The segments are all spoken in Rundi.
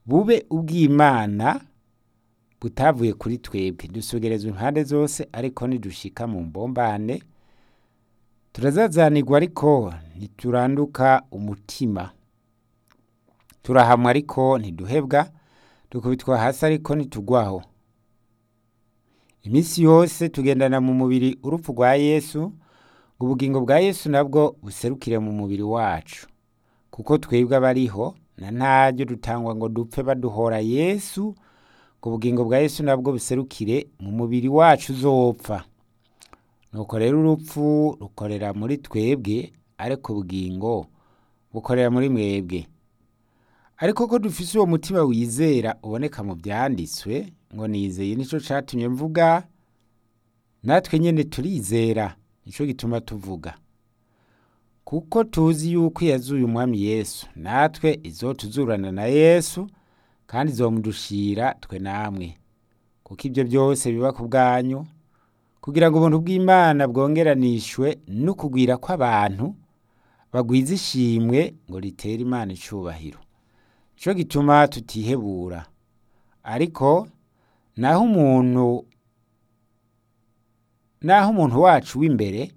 bube ubw'Imana butavuye kuri twebwe dusogerezwa impande zose ariko nidushika mu mbombane turazazanirwa ariko ntituranduka umutima turahamwa ariko ntiduhebwa dukubitwa hasi ariko ntitugwaho iminsi yose tugendana mu mubiri urupfu rwa yesu ngo ubugingo bwa yesu nabwo buserukire mu mubiri wacu kuko twebwe abariho na ntaryo dutangwa ngo dupfe baduhora yesu ngo ubugingo bwa yesu nabwo buserukire mu mubiri wacu uzopfa nuko rero urupfu rukorera muri twebwe ariko ubugingo bukorera muri mwebwe ariko ko dufise uwo mutima wizera uboneka mu byanditswe ngo nizeye nico catumye mvuga natwe nyene turizera nico gituma tuvuga kuko tuzi yuko yazuye umwami yesu natwe izotuzurana na yesu kandi izomudushira twe namwe kuko ibyo byose biba ku bwanyu kugira ngo ubuntu bw'imana bwongeranishwe n'ukugwira kw'abantu bagwiza ishimwe ngo ritere imana icubahiro nico gituma tutihebura ariko naho umuntu naho umuntu wacu w'imbere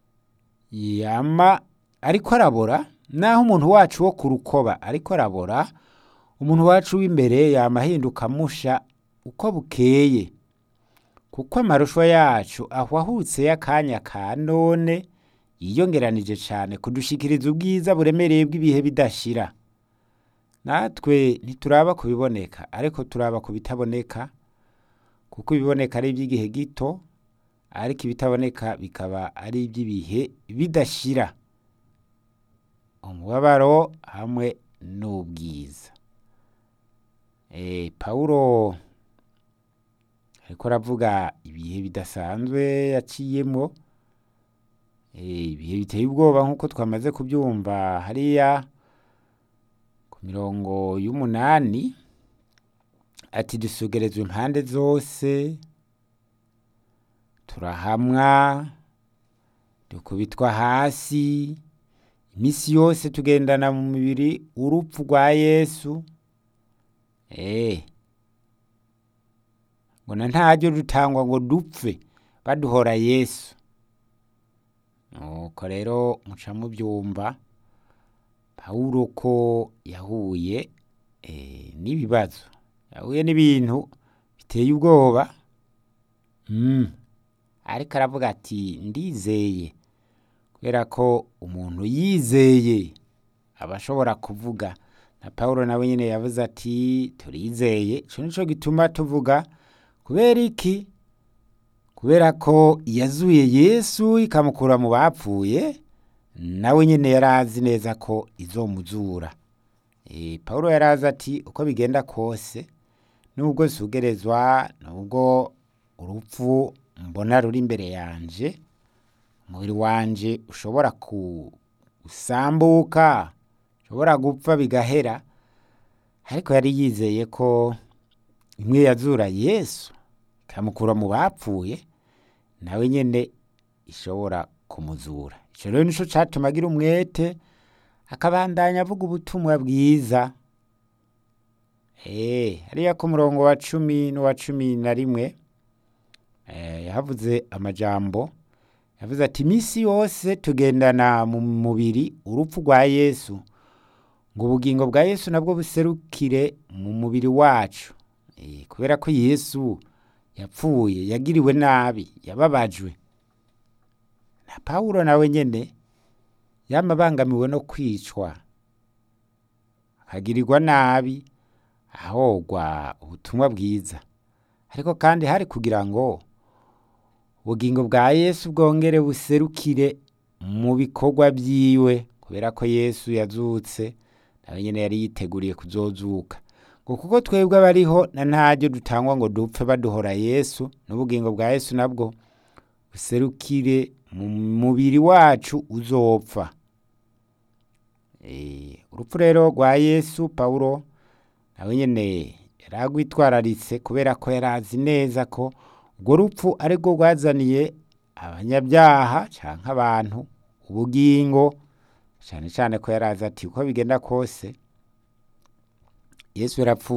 yama ariko arabora naho umuntu wacu wo ku rukoba ariko arabora umuntu wacu w'imbere yama ahinduka musha uko bukeye kuko amarusho yacu ahwahutse y'akanya ka none yiyongeranije cane kudushikiriza ubwiza buremereye bw'ibihe bidashira natwe ntituraba ku biboneka ariko turaba ku bitaboneka kuko ibiboneka ari iby'igihe gito ariko ibitaboneka bikaba ari iby'ibihe bidashira umubabaro hamwe n'ubwiza pawulo ariko aravuga ibihe bidasanzwe yaciyemo ibihe biteye ubwoba nk'uko twamaze kubyumva hariya ku mirongo y'umunani ati dusugerezwa impande zose turahamwa dukubitwa hasi iminsi yose tugendana mu mubiri urupfu rwa yesu eee ngo na ntaryo dutangwa ngo dupfe baduhora yesu nuko rero muca mubyumva pawulo ko yahuye n'ibibazo yahuye n'ibintu biteye ubwoba ariko aravuga ati ndizeye kubera ko umuntu yizeye aba ashobora kuvuga na paul nawe nyine yavuze ati turizeye icyo nicyo gituma tuvuga kubera iki kubera ko yazuye yesu ikamukura mu bapfuye nawe nyine yari azi neza ko izomuzura paul yari azi ati uko bigenda kose nubwo sugerezwa nubwo urupfu mbona ruri imbere yanje umubiri wanje ushobora gusambuka ushobora gupfa bigahera ariko yari yizeye ko imwe yazura yesu ikamukura mu bapfuye nawe nyine ishobora kumuzura icyo rero nicyo cyatuma agira umwete akabandanya avuga ubutumwa bwiza hariya ku murongo wa cumi n'uwa cumi na rimwe yahavuze amajambo yavuze ati iminsi yose tugendana mu mubiri urupfu rwa yesu ngo ubugingo bwa yesu nabwo buserukire mu mubiri wacu kubera ko yesu yapfuye yagiriwe nabi yababajwe na pawulo nawe nyine yamabangamiwe no kwicwa akagirirwa nabi ahogwa ubutumwa bwiza ariko kandi hari kugira ngo ubugingo bwa yesu bwongere buserukire mu bikorwa byiwe kubera ko yesu yazutse nawe nyine yari yiteguriye kuzozuka ngo kuko twebwe abariho na ntaryo dutangwa ngo dupfe baduhora yesu n'ubugingo bwa yesu nabwo buserukire mu mubiri wacu uzopfa urupfu rero rwa yesu pawulo nawe nyine yari agwitwararitse kubera ko yari azi neza ko urwo rupfu ari rwo rwazaniye abanyabyaha cyangwa abantu ubugingo cyane cyane ko yari azi ati uko bigenda kose yesu yarapfuye